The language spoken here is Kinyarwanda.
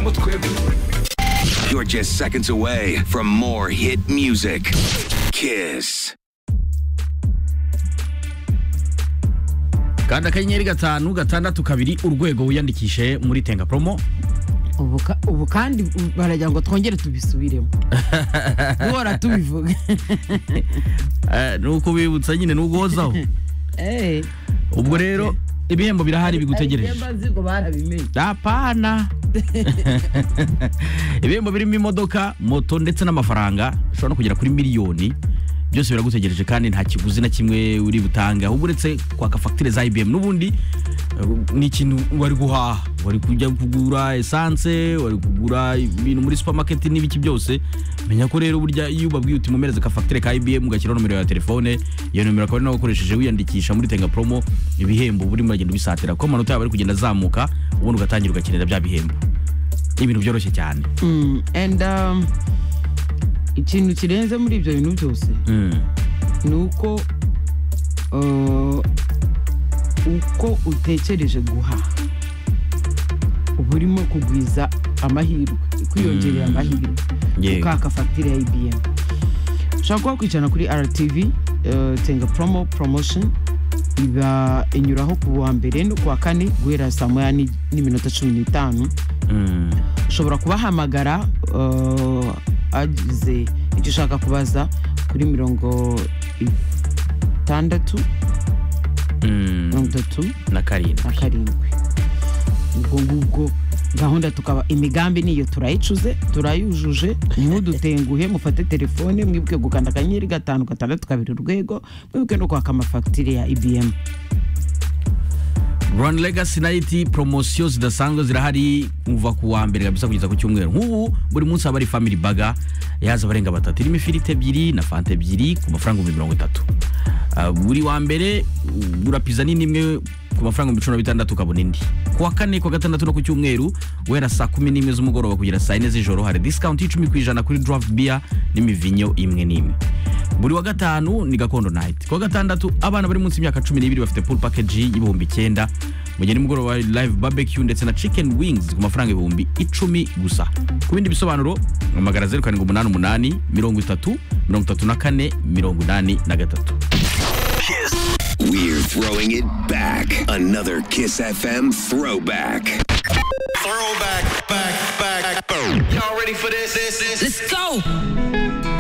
mutwe You're just seconds away from more hit music. Kiss. kanda akanyenyeri gatanu gatandatu kabiri urwego wiyandikishe muri tenga promo ubu ka- ubu kandi baragira ngo twongere tubisubiremo duhora tubivuga Eh, ni uko ubibutsa nyine n'uguhozaho Eh, ubwo rero ibihembo birahari bigutegereje ari iby'ambazi ngo barabimenye apana ibihembo birimo imodoka moto ndetse n'amafaranga bishobora no kugera kuri miliyoni byose biragutegereje kandi nta kiguzi na kimwe uri butange ahubwo uretse kwaka fagitire za ibm n'ubundi eh, ni ikintu wari guhaha wari kujya kugura esanse wari kugura ibintu muri supamaketi n'ibiki byose menya ko rero burya iyo ubabwiye uti mumereze ka fagitire ka ibm ugashyiraho nomero ya telefone iyo nomero akaba ari nawe ukoresheje wiyandikisha muri tenga promo ibihembo burimo uragenda ubisatira kuko amanota yawe ari kugenda azamuka ubundi ugatangira ugakenera bya bihembo ni ibintu byoroshye cyane Mm, and um, ikintu kirenze muri ibyo bintu byose Mm. ni uko uh, uko utekereje guhaha uba urimo kugwiza amahirwe kwiyongerera Mm. amahirwe Yego. ukaka fagitire ya ibm ushobora kuba wakwicana kuri rtv uh, tenga promo promotion iba inyuraho ku wa mbere no ku wa kane guhera saa moya ni- n'iminota cumi n'itanu Mm. ushobora kubahamagara uh, agize icyo ushaka kubaza kuri mirongo itandatu mirongo Mm. itatu na karindwi na karindwi ubwo ngubwo gahunda tukaba imigambi niyo turayicuze turayujuje ntimudutenguhe mufate telefone mwibuke gukanda akanyenyeri gatanu gatandatu kabiri urwego mwibuke no kwaka amafagitire ya ibm run legacy night promosiyo zidasanzwe zirahari kuva ku wa mbere kabisa kugeza ku cyumweru nk'ubu buri munsi haba hari family baga yaza abarenga batatu irimo ifiriti ebyiri na fanta ebyiri ku mafaranga ibihumbi mirongo itatu Ah, buri wa mbere ugura pizza nini imwe ku mafaranga ibihumbi cumi na bitandatu ukabona indi ku wa kane ku wa gatandatu no ku cyumweru guhera saa kumi n'imwe z'umugoroba kugera saa yine z'ijoro hari discount y'icumi ku ijana kuri draft beer n'imivinyo imwe n'imwe buri wa gatanu ni gakondo night ku wa gatandatu abana bari munsi y'imyaka cumi n'ibiri bafite pool package y'ibihumbi icyenda mu gihe nimugoroba hari live barbecue ndetse na chicken wings ku mafaranga ibihumbi icumi gusa ku bindi bisobanuro hamagara zeru karindwi umunani umunani mirongo itatu mirongo itatu na kane mirongo inani na gatatu We're throwing it back. Another Kiss FM throwback. Throw back, back, back. Y'all ready for this? This, this. Let's go.